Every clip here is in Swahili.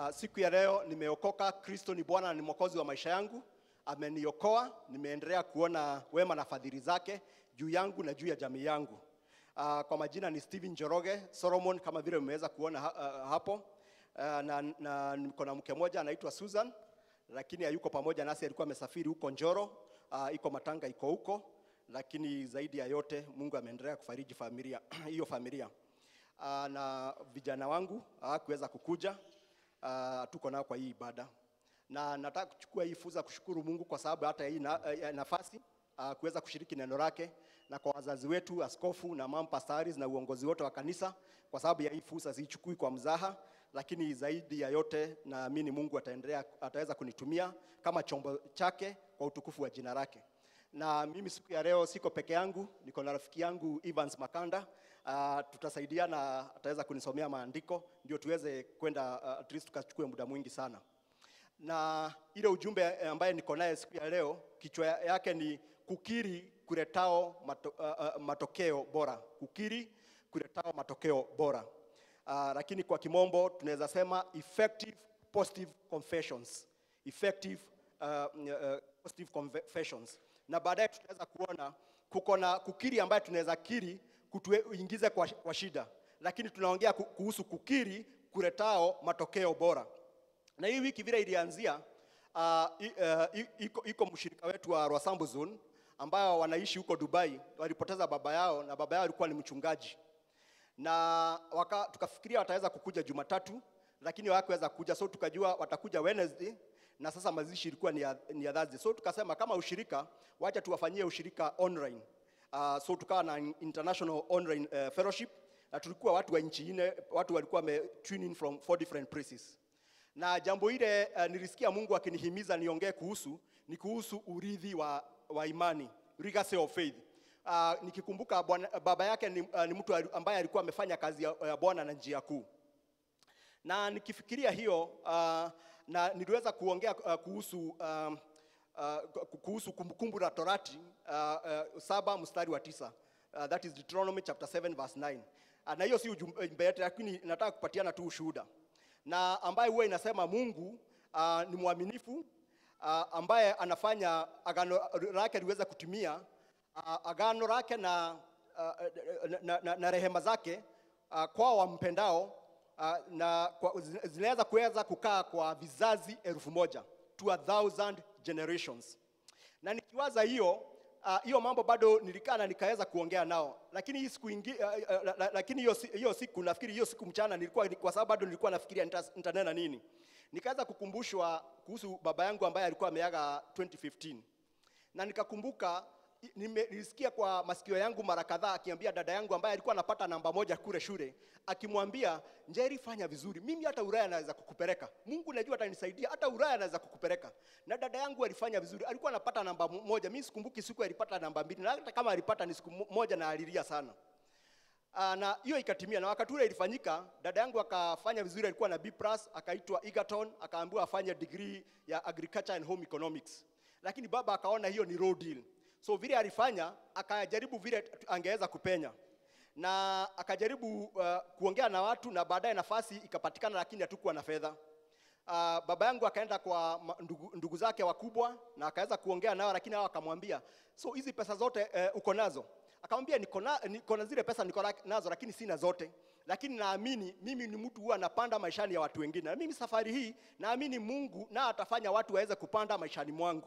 Uh, siku ya leo nimeokoka. Kristo ni Bwana na ni mwokozi wa maisha yangu, ameniokoa. Nimeendelea kuona wema na fadhili zake juu yangu na juu ya jamii yangu. Uh, kwa majina ni Steven Njoroge Solomon, kama vile mmeweza kuona ha, uh, hapo uh, na, na niko na mke mmoja anaitwa Susan, lakini hayuko pamoja nasi, alikuwa amesafiri huko Njoro. Uh, iko matanga iko huko, lakini zaidi ya yote Mungu ameendelea kufariji familia hiyo familia uh, na vijana wangu hawakuweza kukuja uh, tuko nao kwa hii ibada, na nataka kuchukua hii fursa kushukuru Mungu kwa sababu hata hii na, uh, nafasi uh, kuweza kushiriki neno lake, na kwa wazazi wetu, askofu na mama pastaris na uongozi wote wa kanisa, kwa sababu ya hii fursa siichukui kwa mzaha, lakini zaidi ya yote naamini Mungu ataendelea ataweza kunitumia kama chombo chake kwa utukufu wa jina lake. Na mimi siku ya leo siko peke yangu, niko na rafiki yangu Evans Makanda. Uh, tutasaidiana, ataweza kunisomea maandiko ndio tuweze kwenda uh, at least tukachukue muda mwingi sana. Na ile ujumbe ambaye niko naye siku ya leo kichwa yake ni kukiri kuletao mato, uh, uh, matokeo bora. Kukiri kuletao matokeo bora. Uh, lakini kwa kimombo tunaweza sema effective positive confessions. Effective uh, uh, positive confessions. Na baadaye tutaweza kuona kuko na kukiri ambaye tunaweza kiri kutuingize kwa, kwa shida, lakini tunaongea kuhusu kukiri kuletao matokeo bora. Na hii wiki vile ilianzia, uh, uh, iko, iko mshirika wetu wa Rwasambu Zone ambao wanaishi huko Dubai, walipoteza baba yao na baba yao alikuwa ni mchungaji, na waka, tukafikiria wataweza kukuja Jumatatu, lakini hawakuweza kuja, so tukajua watakuja Wednesday na sasa mazishi ilikuwa ni ya, ni ya Thursday. So tukasema kama ushirika, wacha tuwafanyie ushirika online. Uh, so tukawa na international online uh, fellowship na tulikuwa watu wa nchi nne, watu walikuwa wame tune in from four different places. Na jambo ile uh, nilisikia Mungu akinihimiza niongee kuhusu ni kuhusu urithi wa, wa imani, legacy of faith. Uh, nikikumbuka bwana, baba yake ni, uh, ni mtu ambaye alikuwa amefanya kazi ya, ya Bwana na njia kuu, na nikifikiria hiyo uh, na niliweza kuongea uh, kuhusu uh, uh, kuhusu kumbukumbu la Torati uh, uh, saba mstari wa tisa uh, that is Deuteronomy chapter 7 verse 9 uh, na hiyo si ujumbe yetu, lakini nataka kupatiana tu ushuhuda na ambaye huwa inasema Mungu uh, ni mwaminifu uh, ambaye anafanya agano lake liweze kutimia uh, agano lake na, uh, na, na, na, na rehema zake uh, kwa wampendao uh, na zinaweza kuweza kukaa kwa vizazi elfu moja to a thousand generations. Na nikiwaza hiyo hiyo uh, mambo bado nilikaa na nikaweza kuongea nao, lakini hii siku ingi, uh, uh, lakini hiyo hiyo siku nafikiri hiyo siku mchana nilikuwa kwa sababu bado nilikuwa nafikiria nitanena nini, nikaweza kukumbushwa kuhusu baba yangu ambaye alikuwa ameaga 2015 na nikakumbuka nilisikia kwa masikio yangu mara kadhaa akiambia dada yangu ambaye alikuwa anapata namba moja kule shule, akimwambia Njeri, fanya vizuri, mimi hata Ulaya naweza kukupeleka. Mungu najua atanisaidia, hata Ulaya naweza kukupeleka. Na dada yangu alifanya vizuri, alikuwa anapata namba moja. Mimi sikumbuki siku alipata namba mbili, na hata kama alipata ni siku moja, na alilia sana. Aa, na hiyo ikatimia, na wakati ule ilifanyika, dada yangu akafanya vizuri, alikuwa na B+, akaitwa Egerton, akaambiwa afanye degree ya agriculture and home economics, lakini baba akaona hiyo ni raw deal So vile alifanya akajaribu vile angeweza kupenya na akajaribu uh, kuongea na watu na baadaye nafasi ikapatikana, lakini hatukuwa na fedha. Uh, baba yangu akaenda kwa ndugu, ndugu zake wakubwa na akaweza kuongea nao, lakini hao akamwambia, so hizi pesa zote uh, uko nazo? Akamwambia niko na, niko na zile pesa niko nazo, lakini sina zote, lakini naamini mimi ni mtu huwa anapanda maishani ya watu wengine, na mimi safari hii naamini Mungu na atafanya watu waweze kupanda maishani mwangu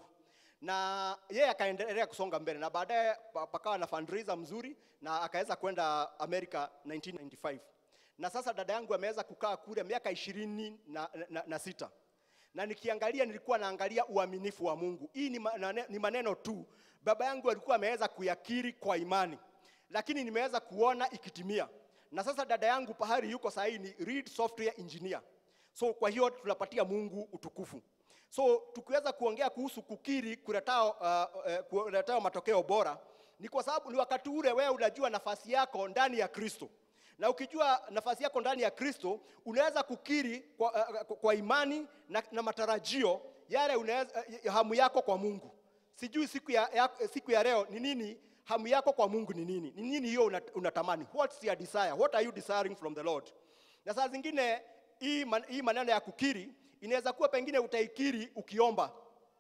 na yeye akaendelea kusonga mbele na baadaye pakawa na fundraiser mzuri na akaweza kwenda America 1995 na sasa dada yangu ameweza kukaa kule miaka ishirini na, na, na sita na nikiangalia nilikuwa naangalia uaminifu wa Mungu. Hii ni, maneno, ni maneno tu baba yangu alikuwa ameweza kuyakiri kwa imani, lakini nimeweza kuona ikitimia. Na sasa dada yangu pahali yuko sasa ni lead software engineer, so kwa hiyo tunapatia Mungu utukufu. So tukiweza kuongea kuhusu kukiri kuletao, uh, uh, kuletao matokeo bora, ni kwa sababu ni wakati ule wewe unajua nafasi yako ndani ya Kristo, na ukijua nafasi yako ndani ya Kristo unaweza kukiri kwa, uh, kwa imani na, na matarajio yale unaweza, uh, hamu yako kwa Mungu. Sijui siku ya, ya, siku ya leo ni nini hamu yako kwa Mungu ni nini? Ni nini hiyo unatamani? What's your desire? What are you desiring from the Lord? Na saa zingine hii, man, hii maneno ya kukiri inaweza kuwa pengine utaikiri ukiomba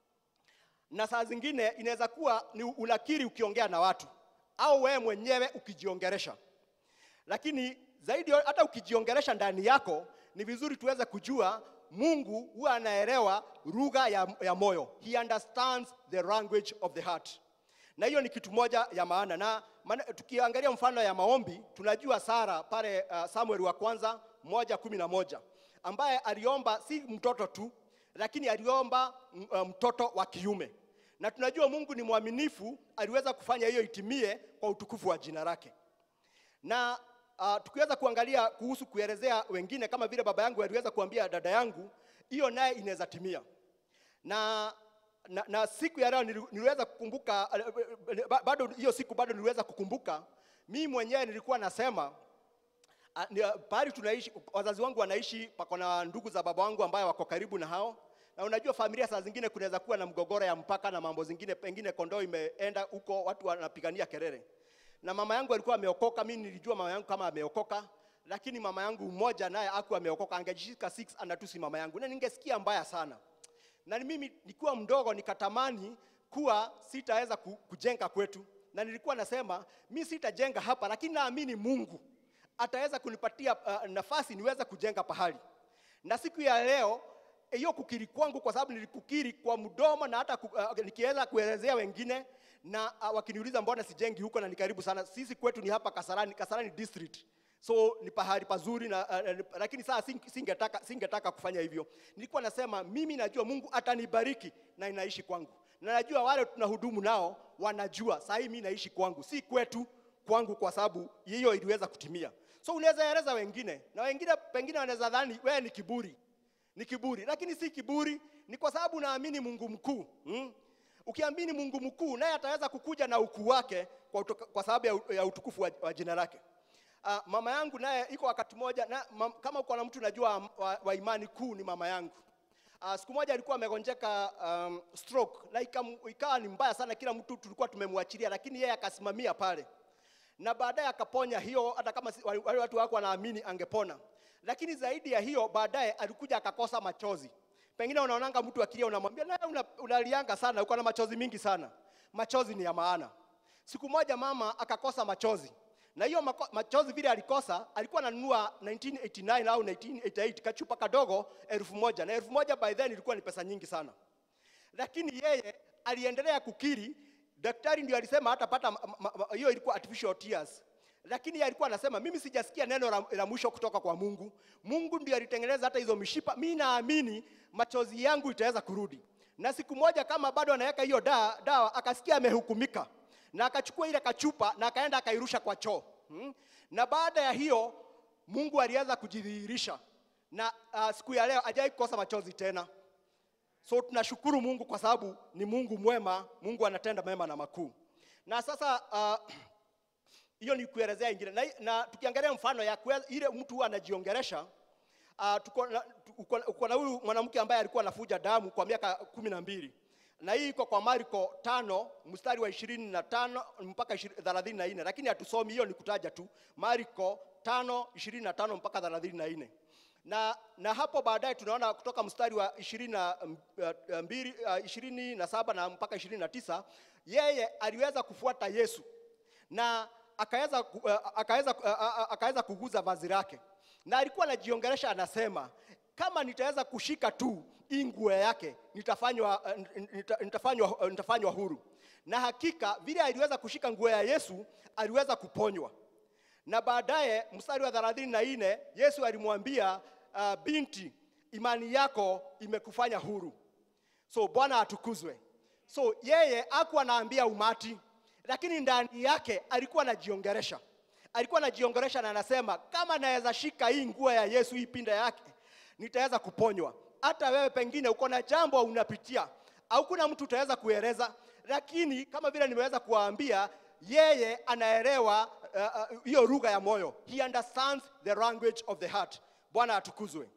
na saa zingine inaweza kuwa ni unakiri ukiongea na watu au wewe mwenyewe ukijiongeresha lakini zaidi hata ukijiongeresha ndani yako ni vizuri tuweze kujua mungu huwa anaelewa lugha ya, ya moyo he understands the language of the heart na hiyo ni kitu moja ya maana na maana, tukiangalia mfano ya maombi tunajua sara pale uh, samuel wa kwanza moja kumi na moja ambaye aliomba si mtoto tu lakini aliomba m- uh, mtoto wa kiume na tunajua mungu ni mwaminifu aliweza kufanya hiyo itimie kwa utukufu wa jina lake na uh, tukiweza kuangalia kuhusu kuelezea wengine kama vile baba yangu aliweza kuambia dada yangu hiyo naye inaweza timia na, na, na siku ya leo nili- niliweza kukumbuka eh, ba- bado hiyo siku bado niliweza kukumbuka mimi mwenyewe nilikuwa nasema Ah, ni- ah, pahali tunaishi wazazi wangu wanaishi pako na ndugu za baba wangu ambayo wako karibu na hao na unajua familia saa zingine kunaweza kuwa na mgogoro ya mpaka na mambo zingine pengine kondoo imeenda huko watu wanapigania kelele na mama yangu alikuwa ameokoka mimi nilijua mama yangu kama ameokoka lakini mama yangu mmoja naye aku ameokoka angejishika 6 anatusi mama yangu na ningesikia mbaya sana na ni mimi nikiwa mdogo nikatamani kuwa sitaweza ku- kujenga kwetu na nilikuwa nasema mi sitajenga hapa lakini naamini mungu ataweza kunipatia uh, nafasi niweze kujenga pahali na siku ya leo hiyo kukiri kwangu kwa sababu nilikukiri kwa mdomo na hata ku, uh, nikiweza kuelezea wengine na uh, wakiniuliza mbona sijengi huko na ni karibu sana sisi kwetu ni hapa kasarani kasarani district so ni pahali pazuri na, uh, uh, lakini saa sing- singetaka, singetaka kufanya hivyo nilikuwa nasema mimi najua mungu atanibariki na inaishi kwangu na najua wale tunahudumu nao wanajua saa hii mi naishi kwangu si kwetu kwangu kwa sababu hiyo iliweza kutimia so unaweza eleza wengine na wengine pengine wanaweza dhani wewe ni kiburi ni kiburi lakini si kiburi ni kwa sababu naamini mungu mkuu hmm? ukiamini mungu mkuu naye ataweza kukuja na ukuu wake kwa, utoka, kwa sababu ya, u- ya utukufu wa, wa jina lake uh, mama yangu naye iko wakati moja na, mam, kama uko na mtu najua wa, wa imani kuu ni mama yangu Uh, siku moja alikuwa amegonjeka um, stroke na ikam- ikawa ni mbaya sana, kila mtu tulikuwa tumemwachilia, lakini yeye akasimamia pale na baadaye akaponya hiyo, hata kama si- wale wale watu wako wanaamini angepona. Lakini zaidi ya hiyo, baadaye alikuja akakosa machozi. Pengine unaonanga mtu akilia, unamwambia na una, unalianga sana, uko na machozi mingi sana. Machozi ni ya maana. Siku moja mama akakosa machozi, na hiyo mako- machozi vile alikosa, alikuwa ananunua 1989 au 1988 kachupa kadogo elfu moja na elfu moja by then ilikuwa ni pesa nyingi sana lakini yeye aliendelea kukiri daktari ndio alisema hatapata ma- ma- ma- hiyo ilikuwa artificial tears lakini yeye alikuwa anasema mimi sijasikia neno la, la mwisho kutoka kwa mungu mungu ndio alitengeneza hata hizo mishipa mi naamini machozi yangu itaweza kurudi na siku moja kama bado anaweka hiyo dawa, dawa akasikia amehukumika na akachukua ile kachupa na akaenda akairusha kwa choo hmm? na baada ya hiyo mungu alianza kujidhihirisha na uh, siku ya leo ajai kukosa machozi tena so tunashukuru mungu kwa sababu ni mungu mwema mungu anatenda mema na makuu na sasa uh, hiyo ni kuelezea ingine na, na tukiangalia mfano ya kue, ile mtu huwa anajiongeresha uh, tuko na- tu- uko uko na huyu mwanamke ambaye alikuwa anafuja damu kwa miaka kumi na mbili na hii iko kwa marko tano mstari wa ishirini na tano mpaka ishi- thelathini na nne lakini hatusomi hiyo ni kutaja tu marko tano ishirini na tano mpaka thelathini na nne na, na hapo baadaye tunaona kutoka mstari wa ishirini na mm, uh, mbili uh, ishirini na saba na mpaka ishirini na tisa yeye aliweza kufuata Yesu na akaweza ku- uh, akaweza uh, uh, akaweza kuguza vazi lake, na alikuwa anajiongelesha anasema, kama nitaweza kushika tu hii nguo yake nitafanywa uh, nita- nitafanywa uh, nitafanywa huru. Na hakika vile aliweza kushika nguo ya Yesu aliweza kuponywa na baadaye mstari wa thelathini na nne Yesu alimwambia uh, binti, imani yako imekufanya huru. So Bwana atukuzwe. So yeye hakuwa anaambia umati, lakini ndani yake alikuwa anajiongeresha, alikuwa anajiongeresha na anasema kama naweza shika hii nguo ya Yesu, hii pinda yake, nitaweza kuponywa. Hata wewe pengine uko na jambo unapitia, au kuna mtu utaweza kueleza, lakini kama vile nimeweza kuwaambia, yeye anaelewa uh, uh, hiyo lugha ya moyo. He understands the language of the heart. Bwana atukuzwe.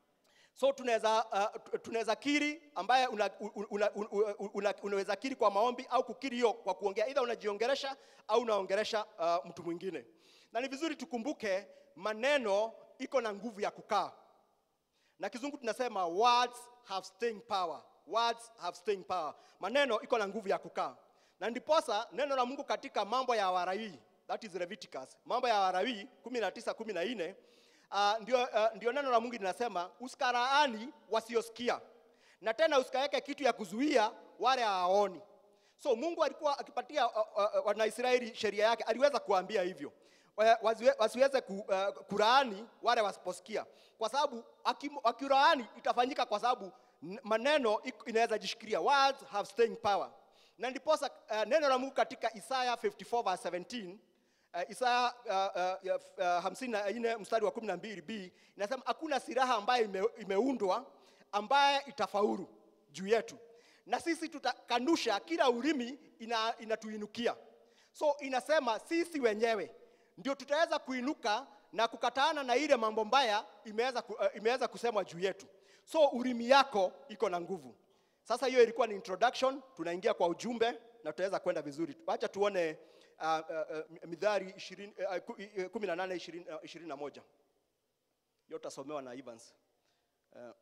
So tunaweza uh, tunaweza kiri ambaye una, una, una, una, unaweza kiri kwa maombi au kukiri hiyo kwa kuongea, either unajiongeresha au unaongeresha uh, mtu mwingine. Na ni vizuri tukumbuke maneno iko na nguvu ya kukaa. na kizungu tunasema words have staying power words have staying power maneno iko na nguvu ya kukaa na ndiposa neno la mungu katika mambo ya warawii that is leviticus mambo ya warawii 19 14 uh, ndio, uh, ndio neno la mungu linasema usikaraani wasiosikia na tena usikaweke kitu ya kuzuia wale hawaoni so mungu alikuwa akipatia uh, uh, wanaisraeli sheria yake aliweza kuambia hivyo Wa- wasiwe- wasiweze ku, uh, kuraani wale wasiposikia kwa sababu aki- wakiraani itafanyika kwa sababu n- maneno iko- inaweza jishikilia words have staying power na ndiposa uh, neno la mungu katika isaya 54 verse 17 Uh, Isaya uh, uh, uh, hamsini na nne mstari wa kumi na mbili b inasema hakuna silaha ambayo ime, imeundwa ambaye itafaulu juu yetu, na sisi tutakanusha kila ulimi ina, inatuinukia. So inasema sisi wenyewe ndio tutaweza kuinuka na kukataana na ile mambo mbaya imeweza, ku, uh, imeweza kusemwa juu yetu. So ulimi yako iko na nguvu. Sasa hiyo ilikuwa ni introduction, tunaingia kwa ujumbe na tutaweza kwenda vizuri. Wacha tuone uh, uh, uh, Mithali 20, uh, ku- uh, 18 20, uh, 21. Hiyo utasomewa na Evans. Uh,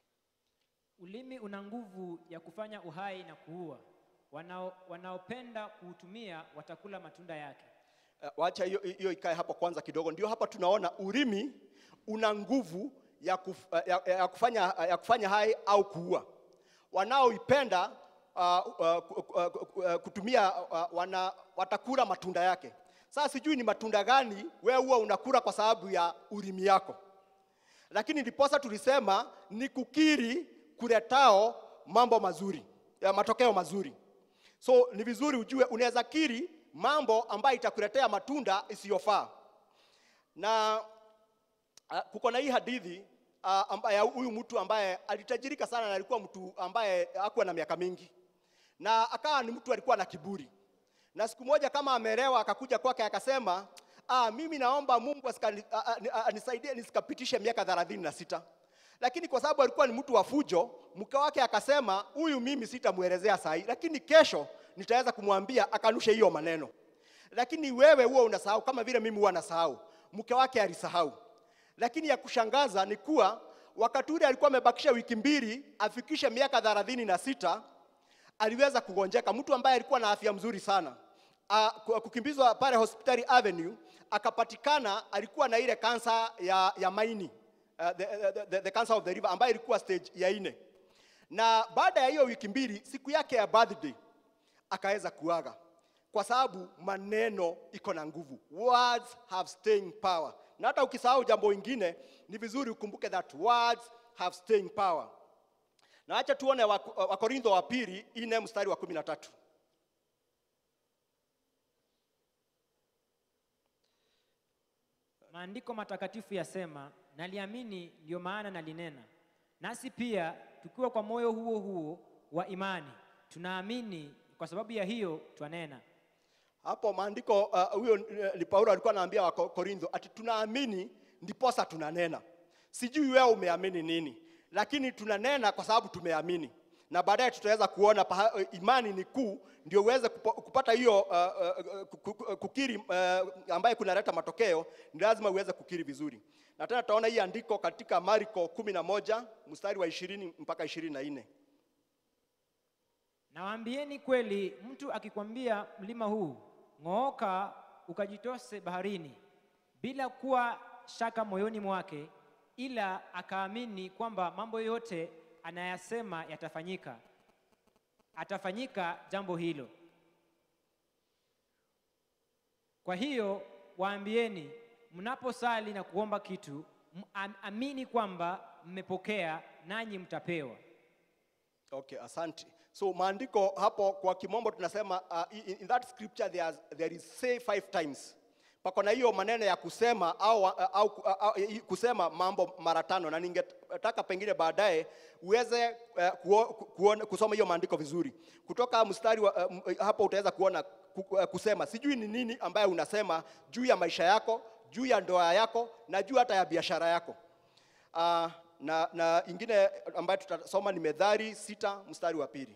Ulimi una nguvu ya kufanya uhai na kuua. Wanao, wanaopenda kuutumia watakula matunda yake. Uh, wacha hiyo hiyo ikae hapo kwanza kidogo. Ndio hapa tunaona ulimi una nguvu ya, kuf, uh, ya, ya, kufanya, ya kufanya hai au kuua. Wanaoipenda uh, uh, ku- ku- ku- uh, kutumia uh, wana, watakula matunda yake. Sasa sijui ni matunda gani wewe huwa unakula kwa sababu ya ulimi yako, lakini ndiposa tulisema ni kukiri kuletao mambo mazuri ya matokeo mazuri. So ni vizuri ujue unaweza kiri mambo ambayo itakuletea matunda isiyofaa. Na uh, kuko na hii hadithi uh, ambaye ya huyu mtu ambaye alitajirika sana na alikuwa mtu ambaye hakuwa na miaka mingi, na akawa ni mtu alikuwa na kiburi. Na siku moja kama ameelewa, akakuja kwake akasema, ah, mimi naomba Mungu asikani- a- a- a- anisaidie nisikapitishe miaka thelathini na sita lakini kwa sababu alikuwa ni mtu wa fujo, mke wake akasema, huyu mimi sitamwelezea sahi, lakini kesho nitaweza kumwambia akanushe hiyo maneno. Lakini wewe huwa unasahau kama vile mimi huwa nasahau. Mke wake alisahau, lakini ya kushangaza ni kuwa wakati ule alikuwa amebakisha wiki mbili afikishe miaka thelathini na sita aliweza kugonjeka, mtu ambaye alikuwa na afya mzuri sana uh, kukimbizwa pale hospitali Avenue, akapatikana alikuwa na ile kansa ya, ya maini uh, the, the, the, the cancer of the liver ambayo ilikuwa stage ya nne, na baada ya hiyo wiki mbili, siku yake ya birthday akaweza kuaga kwa sababu maneno iko na nguvu. Words have staying power. Na hata ukisahau jambo lingine, ni vizuri ukumbuke that words have staying power. Na acha tuone Wak- Wakorintho wa pili ine mstari wa kumi na tatu. Maandiko matakatifu yasema, naliamini ndio maana nalinena. Nasi pia tukiwa kwa moyo huo huo wa imani tunaamini, kwa sababu ya hiyo twanena. Hapo maandiko uh, huyo uh, ni Paulo alikuwa anaambia Wakorintho ati tunaamini ndiposa tunanena. Sijui wewe umeamini nini, lakini tunanena kwa sababu tumeamini, na baadaye tutaweza kuona paha, uh, imani ni kuu, ndio uweze kupo, kupata hiyo uh, uh, ku- ku- kukiri uh, ambaye kunaleta matokeo, ni lazima uweze kukiri vizuri. Na tena tutaona hii andiko katika Marko kumi na moja mstari wa ishirini mpaka ishirini na nne. Nawaambieni kweli, mtu akikwambia mlima huu ng'ooka, ukajitose baharini, bila kuwa shaka moyoni mwake, ila akaamini kwamba mambo yote anayasema yatafanyika, atafanyika jambo hilo. Kwa hiyo waambieni, mnaposali na kuomba kitu, m- am- amini kwamba mmepokea, nanyi mtapewa. Okay, asante. So maandiko hapo kwa kimombo tunasema uh, in, in that scripture there, there is say five times. Pako na hiyo maneno ya kusema au, au, au, au kusema mambo mara tano, na ningetaka pengine baadaye uweze uh, kuo, kuona, kusoma hiyo maandiko vizuri. Kutoka mstari wa, uh, hapo utaweza kuona ku, uh, kusema sijui ni nini ambaye unasema juu ya maisha yako, juu ya ndoa yako na juu hata ya biashara yako. Uh, na, na ingine ambayo tutasoma ni Methali sita mstari wa pili.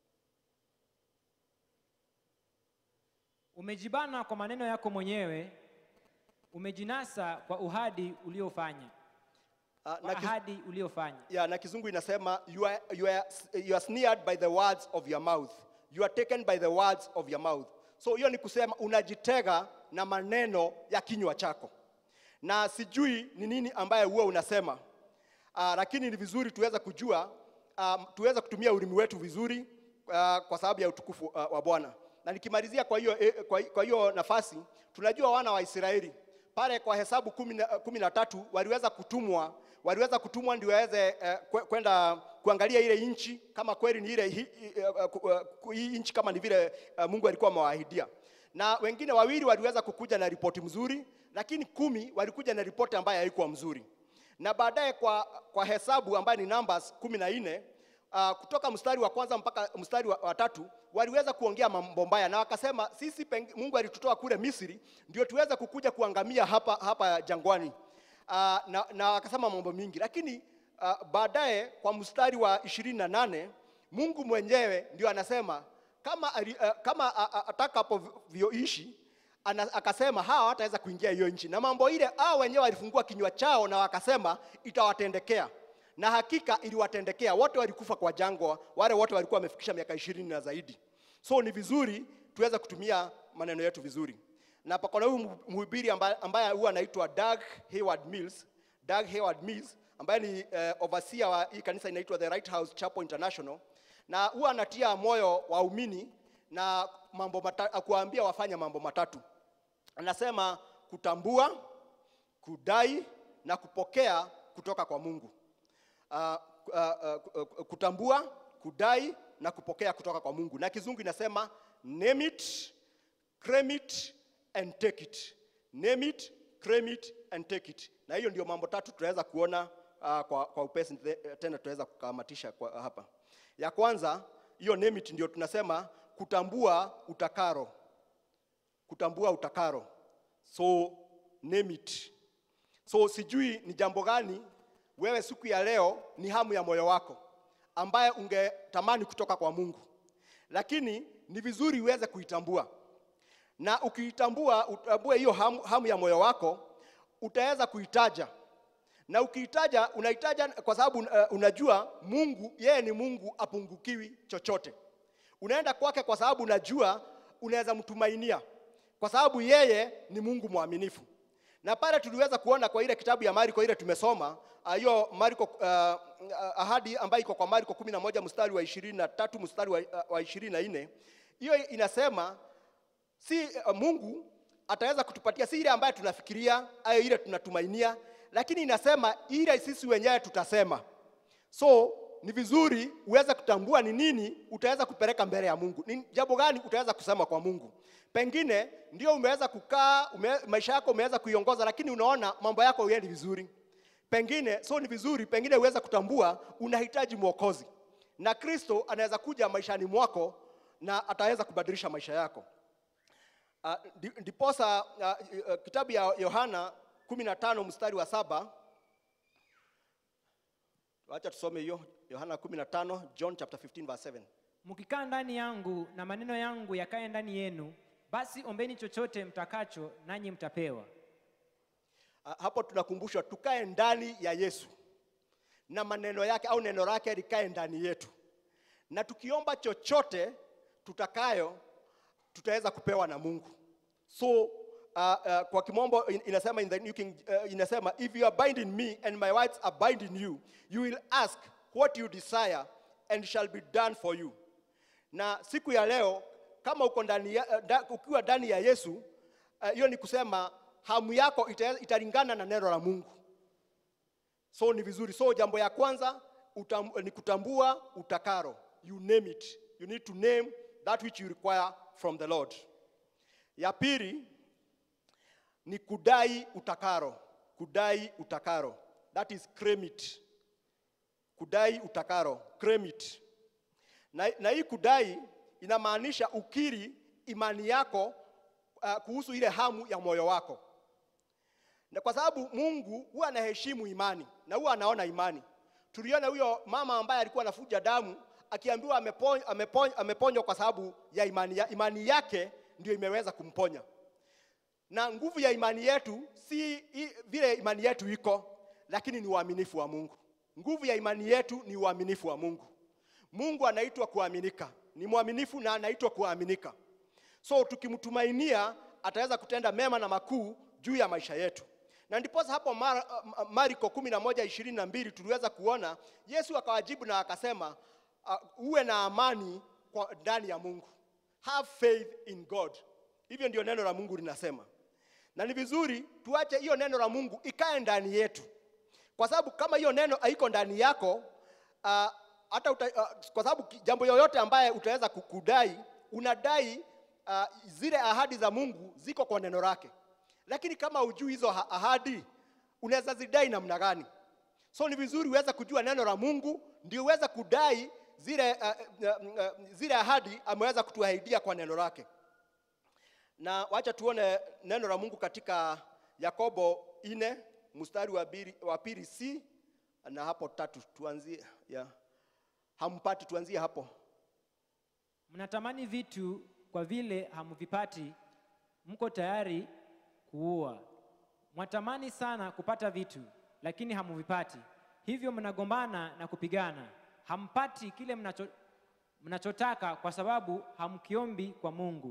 Umejibana kwa maneno yako mwenyewe, umejinasa kwa uhadi uliofanya. Ah, kwa na kiz- ahadi uliofanya. ya na kizungu inasema you are, you, are, you are sneered by the words of your mouth you are taken by the words of your mouth so hiyo ni kusema unajitega na maneno ya kinywa chako na sijui ni nini ambaye huwa unasema uh, lakini ni vizuri tuweze kujua um, tuweze kutumia ulimi wetu vizuri uh, kwa sababu ya utukufu uh, wa bwana na nikimalizia kwa hiyo eh, kwa, kwa hiyo nafasi tunajua wana wa israeli pale kwa hesabu kumi na- kumi na tatu waliweza kutumwa waliweza kutumwa ndio waweze eh, kwe- kwenda kuangalia ile nchi kama kweli ni ile hi- hi- eh, ku- eh, ku- hii nchi kama ni vile eh, Mungu alikuwa amewaahidia. Na wengine wawili waliweza kukuja na ripoti mzuri, lakini kumi walikuja na ripoti ambayo haikuwa mzuri. Na baadaye kwa, kwa hesabu ambayo ni Numbers kumi na nne uh, kutoka mstari wa kwanza mpaka mstari wa, wa tatu waliweza kuongea mambo mbaya na wakasema sisi peng, Mungu alitutoa kule Misri ndio tuweze kukuja kuangamia hapa, hapa jangwani uh, na, na wakasema mambo mingi, lakini uh, baadaye kwa mstari wa ishirini na nane Mungu mwenyewe ndio anasema kama, ali- uh, kama uh, uh, atakapovyoishi ana- akasema hawa hawataweza kuingia hiyo nchi, na mambo ile hao wenyewe walifungua kinywa chao na wakasema itawatendekea, na hakika iliwatendekea. Wote walikufa kwa jangwa, wale wote walikuwa wamefikisha miaka ishirini na zaidi. So ni vizuri tuweze kutumia maneno yetu vizuri, na pako na huyu mhubiri ambaye, ambaye huwa anaitwa Doug Hayward Mills, Doug Hayward Mills ambaye ni eh, overseer wa hii kanisa inaitwa The Right House Chapel International, na huwa anatia moyo waumini na mambo mata, kuwaambia wafanye mambo matatu. Anasema kutambua, kudai na kupokea kutoka kwa Mungu. Uh, uh, uh, kutambua, kudai na kupokea kutoka kwa Mungu, na kizungu inasema name it, claim it and take it. Name it, claim it and take it. Na hiyo ndio mambo tatu tunaweza kuona uh, kwa, kwa upesi te- tena tunaweza kukamatisha kwa hapa. Ya kwanza hiyo name it ndio tunasema kutambua utakaro, kutambua utakaro. So name it. So sijui ni jambo gani wewe siku ya leo ni hamu ya moyo wako ambaye ungetamani kutoka kwa Mungu, lakini ni vizuri uweze kuitambua, na ukiitambua, utambue hiyo hamu, hamu ya moyo wako, utaweza kuitaja na ukiitaja, unaitaja kwa sababu uh, unajua Mungu yeye ni Mungu apungukiwi chochote. Unaenda kwake kwa sababu unajua unaweza mtumainia, kwa sababu yeye ni Mungu mwaminifu. Na pale tuliweza kuona kwa ile kitabu ya Marko ile tumesoma ah, hiyo uh, Marko uh, ahadi ambayo iko kwa Marko 11 mstari wa 23 mstari wa, uh, wa 24 hiyo inasema si uh, Mungu ataweza kutupatia si ile ambayo tunafikiria au ile tunatumainia, lakini inasema ile sisi wenyewe tutasema. So ni vizuri uweze kutambua ni nini utaweza kupeleka mbele ya Mungu, ni jambo gani utaweza kusema kwa Mungu. Pengine ndio umeweza kukaa ume, maisha yako umeweza kuiongoza, lakini unaona mambo yako hayaendi vizuri pengine. So ni vizuri pengine uweze kutambua unahitaji mwokozi, na Kristo anaweza kuja maishani mwako na ataweza kubadilisha maisha yako. Uh, ndi- ndiposa uh, uh, kitabu ya Yohana 15 mstari wa saba Wacha tusome hiyo Yohana 15 John chapter 15 verse 7. Mkikaa ndani yangu na maneno yangu yakae ndani yenu, basi ombeni chochote mtakacho, nanyi mtapewa. Ah, hapo tunakumbushwa tukae ndani ya Yesu na maneno yake au neno lake likae ndani yetu, na tukiomba chochote tutakayo tutaweza kupewa na Mungu. So uh, uh, kwa kimombo in- inasema in the New King, uh, inasema if you abide in me and my words abide in you you will ask what you desire and it shall be done for you. Na siku ya leo kama uko ndani ya, uh, da, ukiwa ndani ya Yesu uh, hiyo ni kusema hamu yako ita, italingana na neno la Mungu. So ni vizuri. So jambo ya kwanza utam, ni kutambua utakaro. You name it. You need to name that which you require from the Lord. Ya pili ni kudai utakaro. Kudai utakaro. That is claim it. Kudai utakaro. Claim it. Na, na hii kudai inamaanisha ukiri imani yako uh, kuhusu ile hamu ya moyo wako na kwa sababu Mungu huwa anaheshimu imani na huwa anaona imani. Tuliona huyo mama ambaye alikuwa anafuja damu akiambiwa ameponywa, ameponywa, ameponywa kwa sababu ya imani, ya imani yake ndio imeweza kumponya. Na nguvu ya imani yetu si i, vile imani yetu iko, lakini ni uaminifu wa Mungu. Nguvu ya imani yetu ni uaminifu wa Mungu. Mungu anaitwa kuaminika, ni mwaminifu na anaitwa kuaminika. So tukimtumainia ataweza kutenda mema na makuu juu ya maisha yetu. Na ndiposa hapo Mar uh, Marko kumi na moja ishirini na mbili tuliweza kuona Yesu akawajibu na akasema uh, uwe na amani kwa ndani ya Mungu. Have faith in God. Hivyo ndio neno la Mungu linasema. Na ni vizuri tuache hiyo neno la Mungu ikae ndani yetu. Kwa sababu kama hiyo neno haiko ndani yako uh, hata uta, uh, kwa sababu ki- jambo yoyote ambaye utaweza kukudai unadai uh, zile ahadi za Mungu ziko kwa neno lake, lakini kama hujui hizo ha- ahadi unaweza zidai namna gani? So ni vizuri uweze kujua neno la Mungu ndio uweze kudai zile, uh, uh, uh, zile ahadi ameweza kutuahidia kwa neno lake. Na wacha tuone neno la Mungu katika Yakobo ine mstari wa biri- wa pili c na hapo tatu, tuanzie yeah. Hampati, tuanzie hapo. Mnatamani vitu kwa vile hamvipati, mko tayari kuua. Mwatamani sana kupata vitu, lakini hamuvipati, hivyo mnagombana na kupigana. Hampati kile mnacho, mnachotaka kwa sababu hamkiombi kwa Mungu.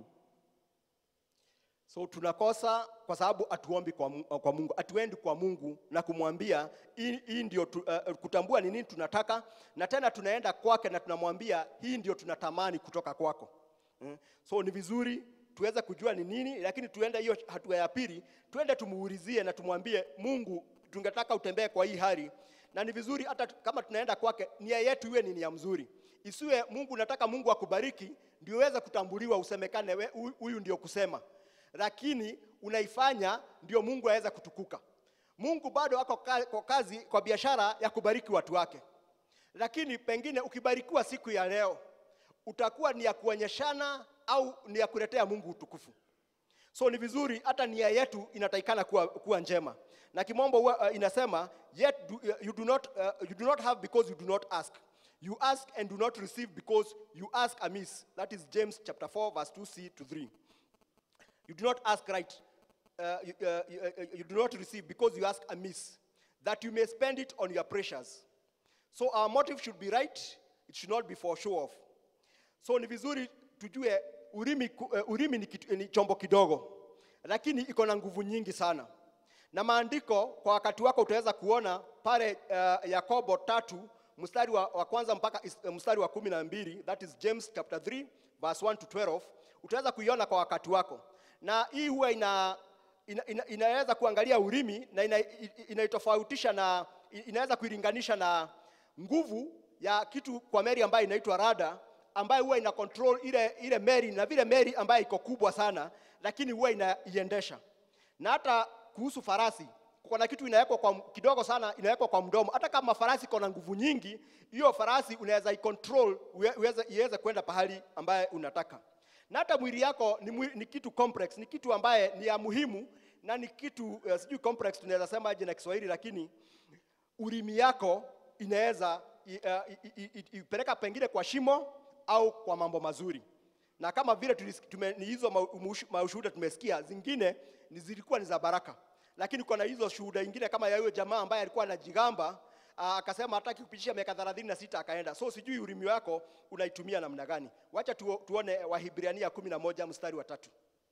So tunakosa kwa sababu hatuombi kwa, Mu- kwa Mungu, hatuendi kwa Mungu na kumwambia hii hii ndio tu, uh, kutambua ni nini tunataka, na tena tunaenda kwake na tunamwambia hii ndio tunatamani kutoka kwako. Mm. So ni vizuri tuweze kujua ni nini, lakini tuende hiyo hatua ya pili, tuende tumuulizie na tumwambie Mungu, tungetaka utembee kwa hii hali, na ni vizuri hata tu- kama tunaenda kwake, nia yetu iwe ni nia mzuri, isiwe Mungu nataka Mungu akubariki ndio uweze kutambuliwa, usemekane we- huyu- huyu ndio kusema lakini unaifanya ndio Mungu aweze kutukuka. Mungu bado ako ka- kwa kazi, kwa biashara ya kubariki watu wake, lakini pengine ukibarikiwa siku ya leo utakuwa ni ya kuonyeshana au ni ya kuletea Mungu utukufu. So ni vizuri hata nia yetu inatakikana kuwa, kuwa njema, na kimombo huwa, uh, inasema yet do, you, do not, uh, you do not have because you do not ask you ask and do not receive because you ask amiss. That is James chapter 4 verse 2c to 3 you do not ask right. Uh, you, uh, you, uh, you do not receive because you ask amiss, that you may spend it on your precious. So our motive should be right, it should not be for show off. So ni vizuri tujue urimi, ku- uh, urimi ni, kitu, ni chombo kidogo, lakini iko na nguvu nyingi sana. Na maandiko kwa wakati wako utaweza kuona pale uh, Yakobo tatu mstari wa, wa kwanza mpaka is- uh, mstari wa kumi na mbili that is James chapter 3 verse 1 to 12 utaweza kuiona kwa wakati wako, na hii huwa ina, ina, ina, inaweza kuangalia urimi na ina- i- i- inaitofautisha na i- inaweza kuilinganisha na nguvu ya kitu kwa meli ambayo inaitwa rada ambayo huwa ina control ile ile meli na vile meli ambayo iko kubwa sana, lakini huwa inaiendesha. Na hata kuhusu farasi, kuna kitu inawekwa kwa kidogo sana, inawekwa kwa mdomo. Hata kama farasi iko na nguvu nyingi, hiyo farasi unaweza icontrol uwe- uweze iweze kwenda pahali ambaye unataka. Na hata mwili yako ni, mwi, ni kitu complex, ni kitu ambaye ni ya muhimu na ni kitu uh, sijui complex tunaweza sema aje na Kiswahili, lakini ulimi yako inaweza i- uh, i- i- i- ipeleka pengine kwa shimo au kwa mambo mazuri, na kama vile tulis- tume- ni hizo mau- mushu- maushuhuda tumesikia, zingine ni zilikuwa ni za baraka, lakini kuna hizo shuhuda ingine kama ya huyo jamaa ambaye alikuwa anajigamba ah, akasema hataki kupitisha miaka 36 akaenda. So sijui ulimi wako unaitumia namna gani. Wacha tu, tuone Wahibrania 11 mstari wa tatu.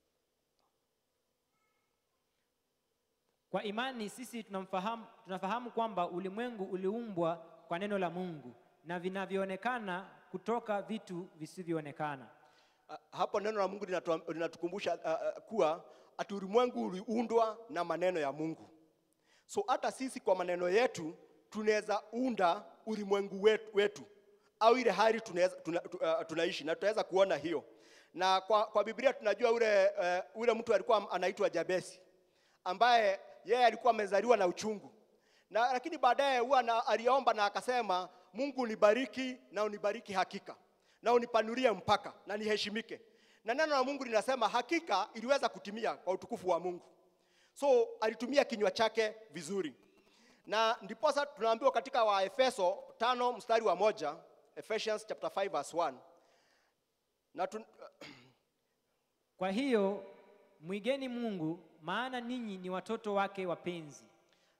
Kwa imani sisi tunamfahamu, tunafahamu kwamba ulimwengu uliumbwa kwa neno la Mungu na vinavyoonekana kutoka vitu visivyoonekana. Ah, hapo neno la Mungu linatu- linatukumbusha ah, ah, kuwa ati ulimwengu uliundwa na maneno ya Mungu. So hata sisi kwa maneno yetu tunaweza unda ulimwengu wetu, wetu au ile hali tunaweza, tuna, tu, uh, tunaishi na tutaweza kuona hiyo. Na kwa, kwa Biblia tunajua ule, uh, ule mtu alikuwa anaitwa Jabesi ambaye yeye alikuwa amezaliwa na uchungu na lakini baadaye huwa na- aliomba na akasema, Mungu unibariki na unibariki hakika na unipanulie mpaka na niheshimike. Na neno la Mungu linasema hakika iliweza kutimia kwa utukufu wa Mungu. So alitumia kinywa chake vizuri, na ndiposa tunaambiwa katika Waefeso tano mstari wa moja Ephesians chapter 5 verse 1 na tun, Kwa hiyo mwigeni Mungu, maana ninyi ni watoto wake wapenzi.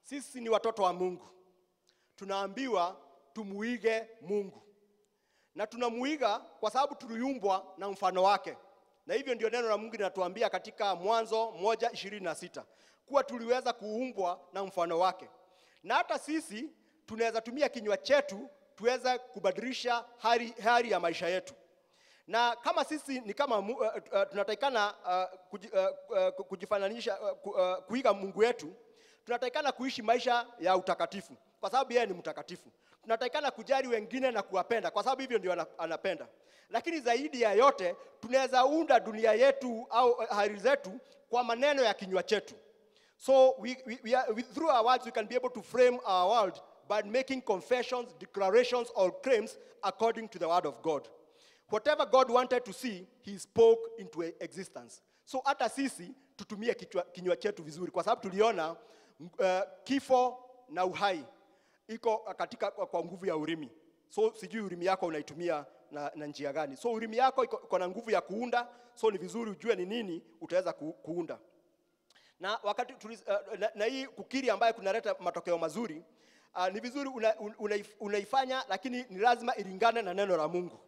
sisi ni watoto wa Mungu, tunaambiwa tumuige Mungu na tunamuiga kwa sababu tuliumbwa na mfano wake, na hivyo ndio neno la Mungu linatuambia katika Mwanzo moja ishirini na sita kuwa tuliweza kuumbwa na mfano wake, na hata sisi tunaweza tumia kinywa chetu tuweze kubadilisha hali, hali ya maisha yetu na kama sisi ni kama mu- uh, uh, tunatakikana uh, kuji, uh, uh, kujifananisha uh, ku, uh, kuiga Mungu wetu, tunatakikana kuishi maisha ya utakatifu kwa sababu yeye ni mtakatifu. Tunatakikana kujali wengine na kuwapenda kwa sababu hivyo ndio ana- anapenda. Lakini zaidi ya yote tunaweza unda dunia yetu au uh, hali zetu kwa maneno ya kinywa chetu. So we, we, we are, we, through our words, we can be able to frame our world by making confessions, declarations, or claims according to the word of God. Whatever God wanted to see, he spoke into existence. So hata sisi tutumie kichwa, kinywa chetu vizuri, kwa sababu tuliona uh, kifo na uhai iko katika kwa, kwa nguvu ya ulimi. So sijui ulimi yako unaitumia na, na njia gani? So ulimi yako iko, iko na nguvu ya kuunda, so ni vizuri ujue ni nini utaweza ku, kuunda na wakati tulis, uh, na, na hii kukiri ambayo kunaleta matokeo mazuri uh, ni vizuri una, un- unaif, unaifanya lakini ni lazima ilingane na neno la Mungu.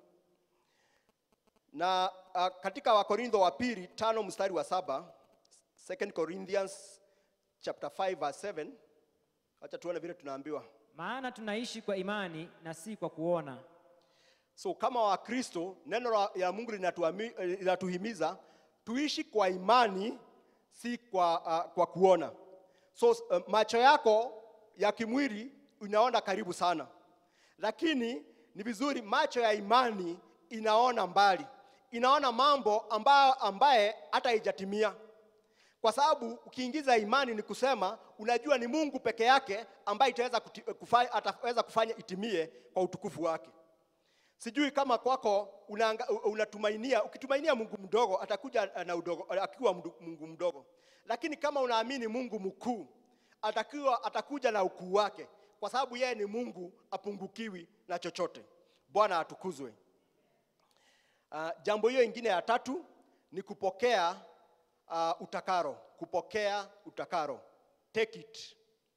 Na uh, katika Wakorintho wa pili tano mstari wa saba 2 Corinthians chapter 5 verse 7 acha tuone vile tunaambiwa. Maana tunaishi kwa imani na si kwa kuona. So kama Wakristo neno la ya Mungu linatuami- eh, linatuhimiza tuishi kwa imani si kwa, uh, kwa kuona. So uh, macho yako ya kimwili inaona karibu sana, lakini ni vizuri macho ya imani inaona mbali, inaona mambo ambayo ambaye hata haijatimia kwa sababu ukiingiza imani ni kusema unajua ni Mungu peke yake ambaye itaweza kuti- kufanya, ataweza kufanya itimie kwa utukufu wake. Sijui kama kwako unaanga- unatumainia, ukitumainia Mungu mdogo atakuja na udogo, akiwa mdu- Mungu mdogo, lakini kama unaamini Mungu mkuu atakiwa, atakuja na ukuu wake, kwa sababu yeye ni Mungu apungukiwi na chochote. Bwana atukuzwe. Uh, jambo hiyo ingine ya tatu ni kupokea uh, utakaro, kupokea utakaro, take it,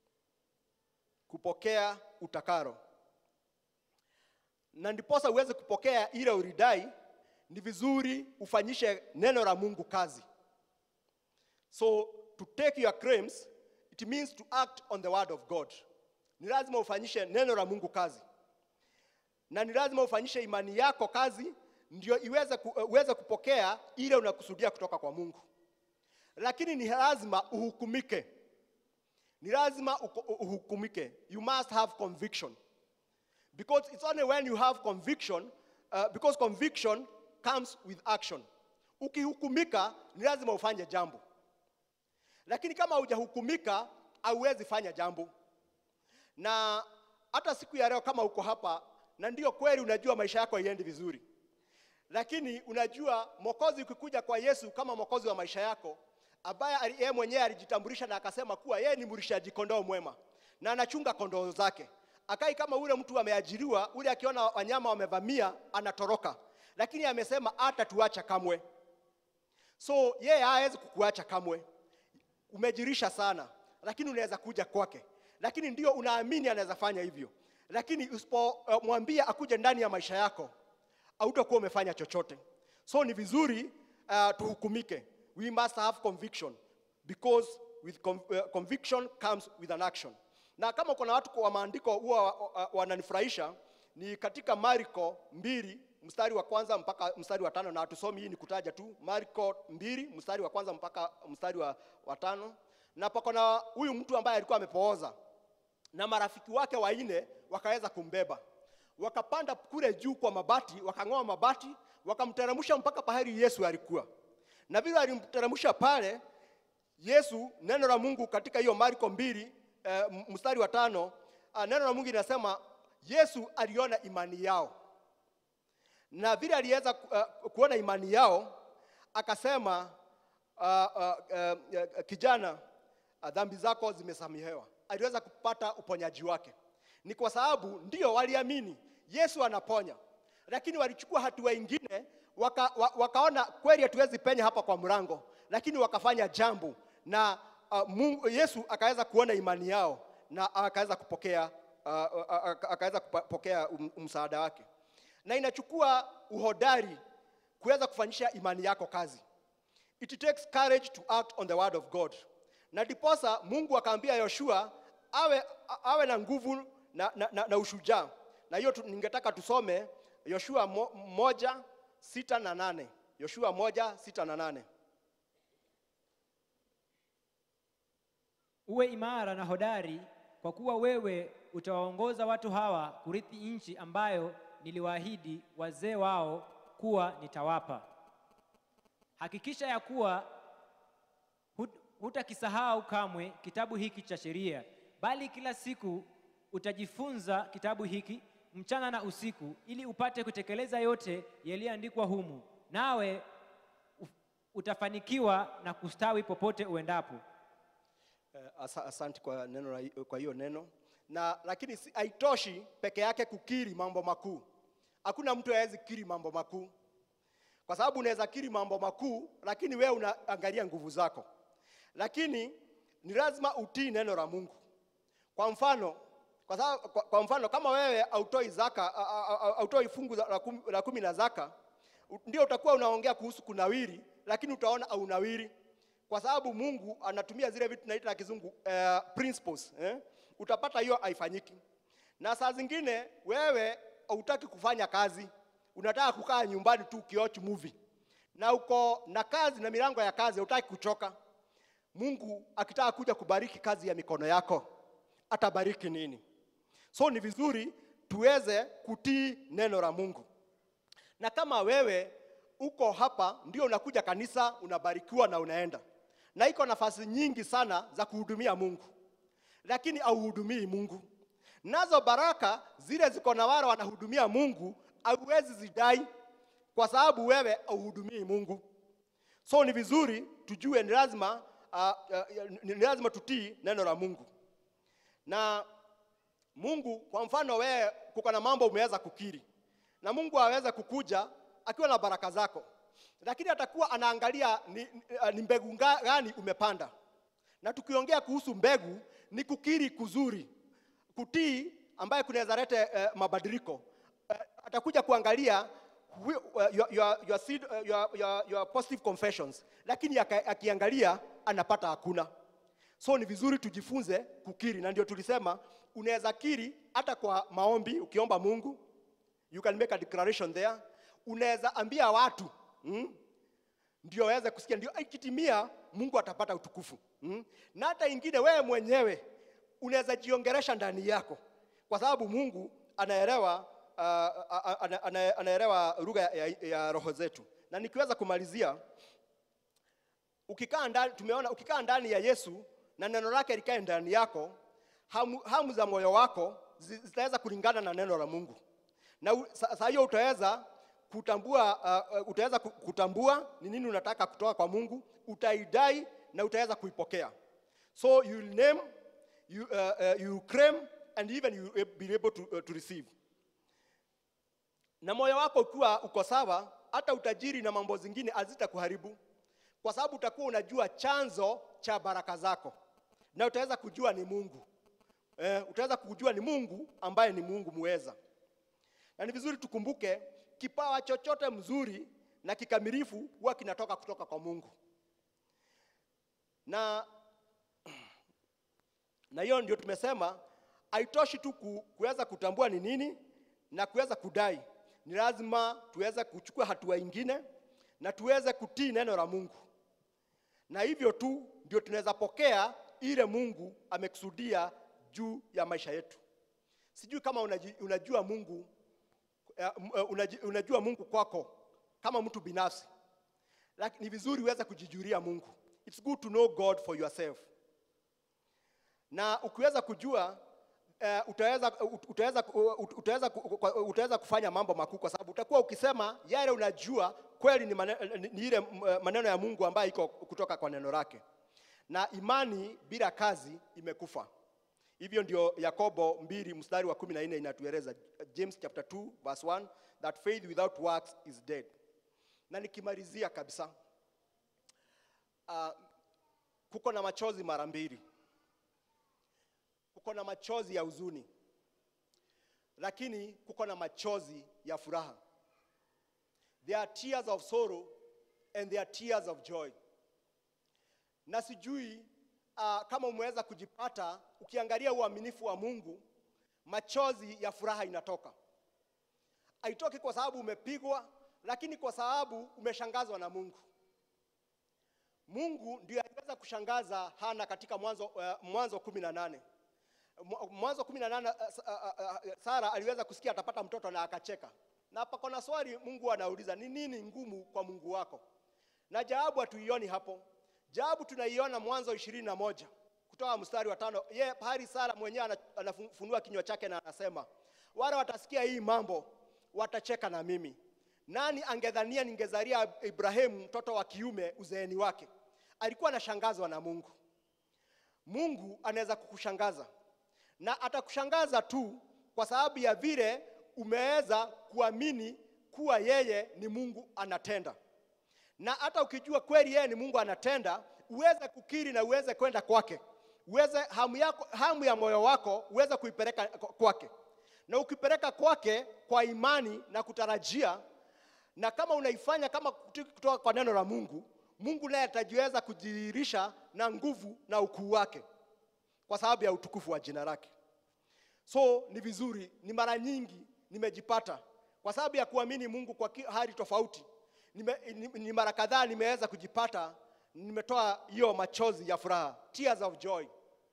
kupokea utakaro na ndiposa uweze kupokea ile uridai, ni vizuri ufanyishe neno la Mungu kazi. So to take your claims it means to act on the word of God. Ni lazima ufanyishe neno la Mungu kazi, na ni lazima ufanyishe imani yako kazi, ndio iweze ku, uweze kupokea ile unakusudia kutoka kwa Mungu. Lakini ni lazima uhukumike, ni lazima uko- uhukumike. You must have conviction because it's only when you have conviction uh, because conviction comes with action ukihukumika ni lazima ufanye jambo lakini kama hujahukumika hauwezi fanya jambo na hata siku ya leo kama uko hapa na ndio kweli unajua maisha yako haiendi vizuri lakini unajua mwokozi ukikuja kwa yesu kama mwokozi wa maisha yako ambaye ali- yeye mwenyewe alijitambulisha na akasema kuwa yeye ni mlishaji kondoo mwema na anachunga kondoo zake akai kama ule mtu ameajiriwa ule akiona wanyama wamevamia anatoroka lakini amesema hata tuacha kamwe so yeye hawezi kukuacha kamwe umejirisha sana lakini unaweza kuja kwake lakini ndio unaamini anaweza fanya hivyo lakini usipomwambia akuje ndani ya maisha yako hautakuwa umefanya chochote so ni vizuri uh, tuhukumike we must have conviction because with con uh, conviction comes with an action na kama kuna watu kwa maandiko huwa wa- wa- wananifurahisha ni katika marko mbili mstari wa kwanza mpaka mstari wa tano na hatusomi hii ni kutaja tu marko mbili mstari wa kwanza mpaka mstari wa, wa tano na pako na huyu mtu ambaye alikuwa amepooza na marafiki wake wanne wakaweza kumbeba wakapanda kule juu kwa mabati wakang'oa mabati wakamteremsha mpaka pahali yesu alikuwa na vile alimteremsha pale yesu neno la mungu katika hiyo marko mbili eh, m- mstari wa tano ah, neno la mungu linasema yesu aliona imani yao na vile aliweza uh, kuona imani yao akasema uh, uh, uh, kijana uh, dhambi zako zimesamehewa aliweza kupata uponyaji wake ni kwa sababu ndio waliamini yesu anaponya lakini walichukua hatua ingine waka, wa, wakaona kweli hatuwezi penya hapa kwa mlango lakini wakafanya jambo na uh, Mungu, yesu akaweza kuona imani yao na akaweza kupokea uh, uh, akaweza kupokea um- msaada wake na inachukua uhodari kuweza kufanyisha imani yako kazi it takes courage to act on the word of god na ndiposa mungu akaambia yoshua awe, a- awe na nguvu na, na, na, na ushujaa na hiyo tu- ningetaka tusome yoshua mo, moja sita na nane yoshua moja sita na nane uwe imara na hodari kwa kuwa wewe utawaongoza watu hawa kurithi nchi ambayo niliwaahidi wazee wao kuwa nitawapa hakikisha ya kuwa hut- hutakisahau kamwe kitabu hiki cha sheria bali kila siku utajifunza kitabu hiki mchana na usiku ili upate kutekeleza yote yaliyoandikwa humu nawe u- utafanikiwa na kustawi popote uendapo Eh, asa- Asante kwa neno la- kwa hiyo neno na lakini si- haitoshi peke yake kukiri mambo makuu. Hakuna mtu hawezi kiri mambo makuu, kwa sababu unaweza kiri mambo makuu, lakini wewe unaangalia nguvu zako. Lakini ni lazima utii neno la Mungu. Kwa mfano, kwa, sababu, kwa, kwa mfano kama wewe hautoi zaka a- a- a- hautoi fungu za- la kumi, la kumi la zaka, u- ndio utakuwa unaongea kuhusu kunawiri, lakini utaona haunawiri kwa sababu Mungu anatumia zile vitu tunaita na kizungu uh, principles eh? Utapata hiyo haifanyiki, na saa zingine wewe hautaki kufanya kazi, unataka kukaa nyumbani tu ukiwatch movie, na uko na kazi na milango ya kazi, hautaki kuchoka. Mungu akitaka kuja kubariki kazi ya mikono yako, atabariki nini? So ni vizuri tuweze kutii neno la Mungu na kama wewe uko hapa ndio unakuja kanisa unabarikiwa na unaenda na iko nafasi nyingi sana za kuhudumia mungu lakini auhudumii mungu nazo baraka zile ziko na wale wanahudumia mungu hauwezi zidai kwa sababu wewe auhudumii mungu so ni vizuri tujue ni lazima uh, uh, ni lazima tutii neno la mungu na Mungu kwa mfano wewe kuko na mambo umeweza kukiri na Mungu aweze kukuja akiwa na baraka zako, lakini atakuwa anaangalia ni, ni, ni mbegu nga- gani umepanda. Na tukiongea kuhusu mbegu ni kukiri kuzuri, kutii ambaye kunaweza lete eh, mabadiliko. Eh, atakuja kuangalia wi- uh, your, your, your, seed, uh, your, your, your positive confessions, lakini aka- akiangalia anapata hakuna. So ni vizuri tujifunze kukiri, na ndio tulisema unaweza kiri hata kwa maombi, ukiomba Mungu, you can make a declaration there. Unaweza ambia watu mm, ndio waweze kusikia, ndio ikitimia, Mungu atapata utukufu mm. Na hata ingine wewe mwenyewe unaweza jiongeresha ndani yako, kwa sababu Mungu anaelewa uh, ana- ana- anaelewa lugha ya, ya, ya roho zetu. Na nikiweza kumalizia ukikaa ndani, tumeona ukikaa ndani ya Yesu na neno lake likae ndani yako, hamu, hamu za moyo wako zi- zitaweza kulingana na neno la Mungu, na u- sa- saa hiyo utaweza kutambua uh, uh, utaweza ku- kutambua ni nini unataka kutoka kwa Mungu, utaidai na utaweza kuipokea. So you will name, you, uh, uh, you will claim and even you will be able to, uh, to receive na moyo wako ukiwa uko sawa, hata utajiri na mambo zingine hazitakuharibu, kwa sababu utakuwa unajua chanzo cha baraka zako, na utaweza kujua ni Mungu eh, utaweza kujua ni Mungu ambaye ni Mungu muweza. Na ni vizuri tukumbuke kipawa chochote mzuri na kikamilifu huwa kinatoka kutoka kwa Mungu, na na hiyo ndio tumesema haitoshi tu ku, kuweza kutambua ni nini na kuweza kudai. Ni lazima tuweze kuchukua hatua ingine na tuweze kutii neno la Mungu, na hivyo tu ndio tunaweza pokea ile Mungu amekusudia juu ya maisha yetu. Sijui kama unaji, unajua Mungu eh, m- eh, unaji, unajua Mungu kwako kama mtu binafsi, lakini ni vizuri uweze kujijulia Mungu. It's good to know God for yourself na ukiweza kujua uh, utaweza, ut- utaweza, ut- utaweza, ku- kwa- utaweza kufanya mambo makuu, kwa sababu utakuwa ukisema yale unajua kweli ni, mane, ni, ni ile mm, maneno ya Mungu ambayo iko kutoka kwa neno lake, na imani bila kazi imekufa. Hivyo ndio Yakobo mbili mstari wa kumi na nne inatueleza James chapter 2 verse 1 that faith without works is dead. Na nikimalizia kabisa, uh, kuko na machozi mara mbili kuko na machozi ya huzuni, lakini kuko na machozi ya furaha. There are tears of sorrow and there are tears of joy. Na sijui uh, kama umeweza kujipata ukiangalia uaminifu wa Mungu, machozi ya furaha inatoka. Haitoki kwa sababu umepigwa, lakini kwa sababu umeshangazwa na Mungu. Mungu ndio aliweza kushangaza Hana katika Mwanzo uh, Mwanzo kumi na nane. Mwa- Mwanzo kumi na nane uh, uh, uh, Sara aliweza kusikia atapata mtoto na akacheka. Na pako na swali Mungu anauliza, ni nini ngumu kwa Mungu wako? Na jawabu hatuioni hapo. Jawabu tunaiona Mwanzo ishirini na moja kutoka mstari wa tano. Ye pahali Sara mwenyewe ana- anafunua kinywa chake na anasema, wale watasikia hii mambo watacheka na mimi. Nani angedhania ningezalia Ibrahimu mtoto wa kiume uzeeni wake? Alikuwa anashangazwa na Mungu. Mungu anaweza kukushangaza na atakushangaza tu kwa sababu ya vile umeweza kuamini kuwa yeye ni Mungu anatenda, na hata ukijua kweli yeye ni Mungu anatenda, uweze kukiri na uweze kwenda kwake, uweze hamu, yako, hamu ya moyo wako uweze kuipeleka kwake, na ukipeleka kwake kwa imani na kutarajia, na kama unaifanya kama kutoka kwa neno la Mungu, Mungu naye atajiweza kudhihirisha na nguvu na ukuu wake kwa sababu ya utukufu wa jina lake. So ni vizuri, ni mara nyingi nimejipata kwa sababu ya kuamini Mungu kwa ki- hali tofauti. Nime, ni, ni mara kadhaa nimeweza kujipata nimetoa hiyo machozi ya furaha, tears of joy.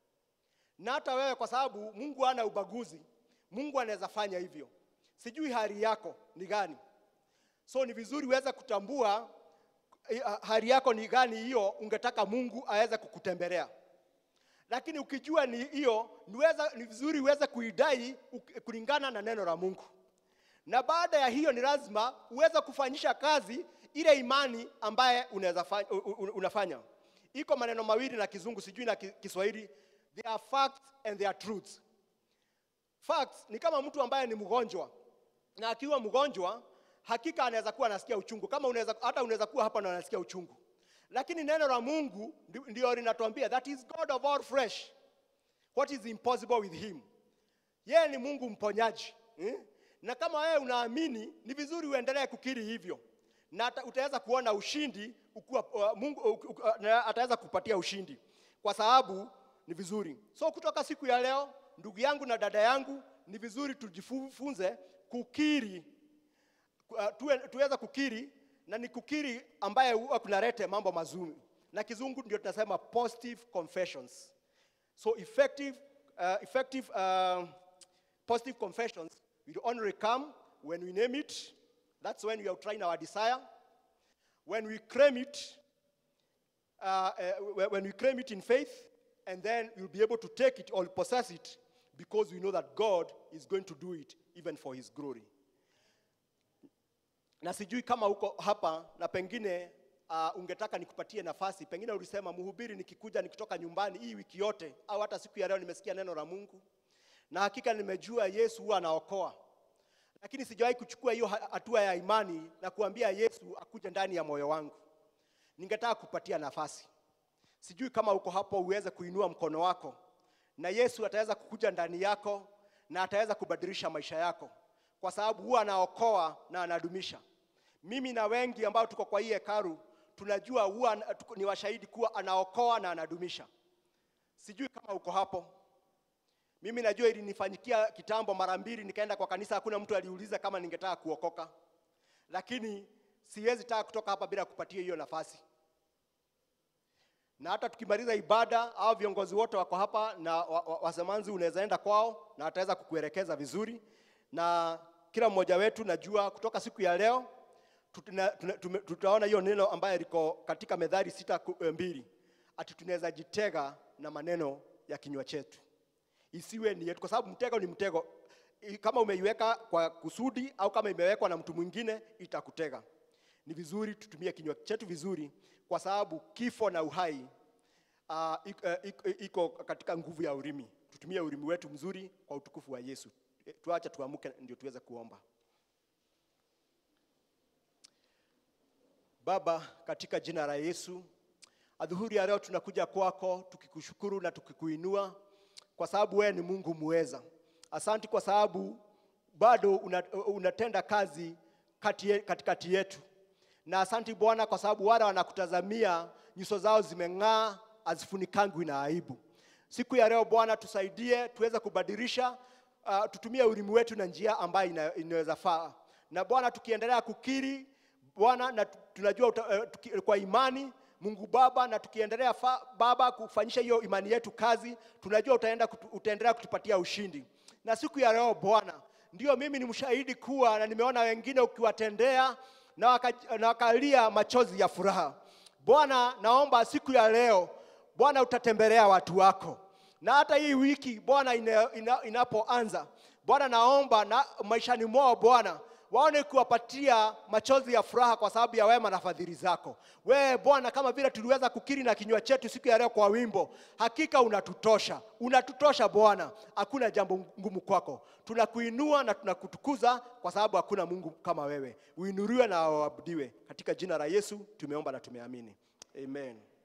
Na hata wewe, kwa sababu Mungu hana ubaguzi, Mungu anaweza fanya hivyo. Sijui hali yako ni gani, so ni vizuri uweze kutambua eh, hali yako ni gani, hiyo ungetaka Mungu aweze kukutembelea lakini ukijua ni hiyo niweza, ni vizuri uweze kuidai uk- kulingana na neno la Mungu, na baada ya hiyo ni lazima uweze kufanyisha kazi ile imani ambaye unaweza fa- u- u- unafanya. Iko maneno mawili na Kizungu, sijui na Ki- Kiswahili, there are facts and there are truths. Facts ni kama mtu ambaye ni mgonjwa, na akiwa mgonjwa hakika anaweza kuwa anasikia uchungu, kama unaweza, hata unaweza kuwa hapa na unasikia uchungu lakini neno la Mungu ndi- ndio linatuambia that is God of all flesh. What is impossible with him? Yeye ni Mungu mponyaji eh? Na kama wewe unaamini, ni vizuri uendelee kukiri hivyo, na ata- utaweza kuona ushindi ukuwa, uh, Mungu uh, uh, na ataweza kupatia ushindi, kwa sababu ni vizuri. So kutoka siku ya leo, ndugu yangu na dada yangu, ni vizuri tujifunze kukiri uh, tuwe, tuweze kukiri na ni kukiri ambaye huwa kunalete mambo mazuri, na kizungu ndio tunasema positive confessions. So effective, uh, effective uh, positive confessions will only come when we name it. That's when we are trying our desire. When we claim it, uh, uh, when we claim it in faith, and then we'll be able to take it or possess it because we know that God is going to do it even for His glory na sijui kama uko hapa na pengine uh, ungetaka nikupatie nafasi, pengine ulisema mhubiri, nikikuja nikitoka nyumbani hii wiki yote au hata siku ya leo nimesikia neno la Mungu na hakika nimejua Yesu huwa anaokoa, lakini sijawahi kuchukua hiyo ha- hatua ya imani na kuambia Yesu akuje ndani ya moyo wangu. Ningetaka kupatia nafasi, sijui kama uko hapo, uweze kuinua mkono wako na Yesu ataweza kukuja ndani yako na ataweza kubadilisha maisha yako, kwa sababu huwa anaokoa na anadumisha. Mimi na wengi ambao tuko kwa hii hekalu tunajua huwa ana- tuko- ni washahidi kuwa anaokoa na anadumisha. Sijui kama uko hapo. Mimi najua ilinifanyikia kitambo mara mbili, nikaenda kwa kanisa, hakuna mtu aliuliza kama ningetaka kuokoka, lakini siwezi taka kutoka hapa bila kupatia hiyo nafasi na hata tukimaliza ibada au viongozi wote wako hapa na wa- wa- wasemanzi, unaweza enda kwao na ataweza kukuelekeza vizuri, na kila mmoja wetu najua kutoka siku ya leo tutuna- tuna- tume- tutaona hiyo neno ambayo liko katika Methali sita ku- eh, mbili ati tunaweza jitega na maneno ya kinywa chetu, isiwe ni yetu, kwa sababu mtego ni mtego. I- Kama umeiweka kwa kusudi au kama imewekwa na mtu mwingine itakutega. Ni vizuri tutumie kinywa chetu vizuri, kwa sababu kifo na uhai uh, iko, iko katika nguvu ya ulimi. Tutumie ulimi wetu mzuri kwa utukufu wa Yesu. Eh, Tuache tuamke ndio tuweze kuomba. Baba, katika jina la Yesu, adhuhuri ya leo tunakuja kwako tukikushukuru na tukikuinua kwa sababu wewe ni Mungu muweza. Asanti kwa sababu bado una, unatenda kazi kati ye- katikati yetu, na asanti Bwana kwa sababu wale wanakutazamia nyuso zao zimeng'aa, hazifunikangwi na aibu. Siku ya leo Bwana, tusaidie tuweze kubadilisha, uh, tutumie ulimi wetu na njia ambayo ina, inaweza faa, na Bwana tukiendelea kukiri Bwana na tu- tunajua uta, uh, tuki, kwa imani Mungu Baba, na tukiendelea fa, Baba kufanyisha hiyo imani yetu kazi, tunajua utaenda kutu, utaendelea kutupatia ushindi. Na siku ya leo Bwana, ndio mimi ni mshahidi kuwa na nimeona wengine ukiwatendea na, waka, na wakalia machozi ya furaha. Bwana, naomba siku ya leo Bwana utatembelea watu wako, na hata hii wiki Bwana ina, ina, inapoanza Bwana, naomba na maishani mwao Bwana waone kuwapatia machozi ya furaha kwa sababu ya wema na fadhili zako. Wewe Bwana, kama vile tuliweza kukiri na kinywa chetu siku ya leo kwa wimbo, hakika unatutosha, unatutosha Bwana, hakuna jambo ngumu kwako. Tunakuinua na tunakutukuza kwa sababu hakuna Mungu kama wewe. Uinuliwe na uabudiwe, katika jina la Yesu tumeomba na tumeamini, amen.